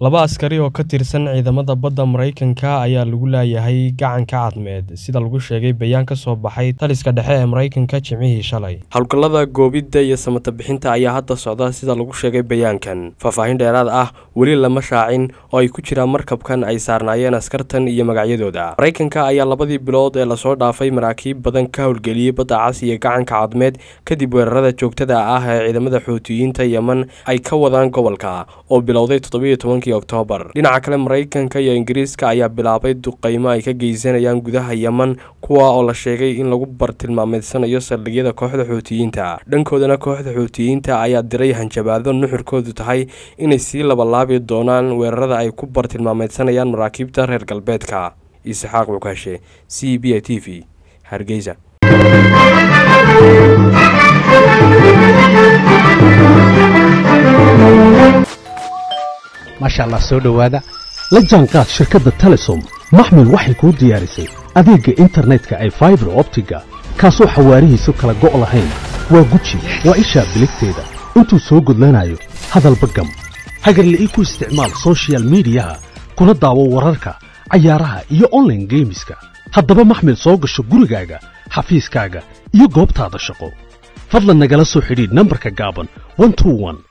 laba askari oo ka tirsan ciidamada badda maraykanka ayaa lagu laayahay gacanka cadmeed sida lagu sheegay bayaan ka soo baxay taliska dhexe ee maraykanka jimcihii shalay howlgallada goobidda iyo samata bixinta ayaa hadda socda sida lagu sheegay bayaankan faahfaahin dheeraad ah weli lama shaacin oo ay ku jiraan markabkan ay saarnaayeen askartan iyo magacyadooda maraykanka ayaa labadii bilood ee lasoo dhaafay maraakiib badan ka howlgeliyey badda cas iyo gacanka cadmeed kadib weerarada joogtada ah ee ciidamada xuutiyiinta yemen ay ka wadaan gobolka oo bilowday toddobiiyo tobankii oktoobar dhinaca kale maraykanka iyo ingiriiska ayaa bilaabay duqeymo ay ka geysanayaan gudaha yemen kuwa oo la sheegay in lagu bartilmaameedsanayo saldhigyada kooxda xuutiyiinta dhankoodana kooxda xuutiyiinta ayaa diray hanjabaado nuxurkoodu tahay inay sii labalaabi doonaan weerarada ay ku bartilmaameedsanayaan maraakiibta reer galbeedka isxaaq mukaashe c b a t v hargeysa maasha allah soo dhowaada la jaanqaad shirkadda telesom maxmil waxay kuu diyaarisay adeegga internetka ay faibar optiga kaasoo xawaarihiisu kala go' lahayn waa guji waa ishaa biligteeda intuu soo gudlanayo hadalba gam hagarle ii ku isticmaal sochial midiyaha kuna daawo wararka cayaaraha iyo onlaine geemiska haddaba maxmil soo gasho gurigaaga xafiiskaaga iyo goobtaada shaqo fadlan nagala soo xidhiidh nambarka gaaban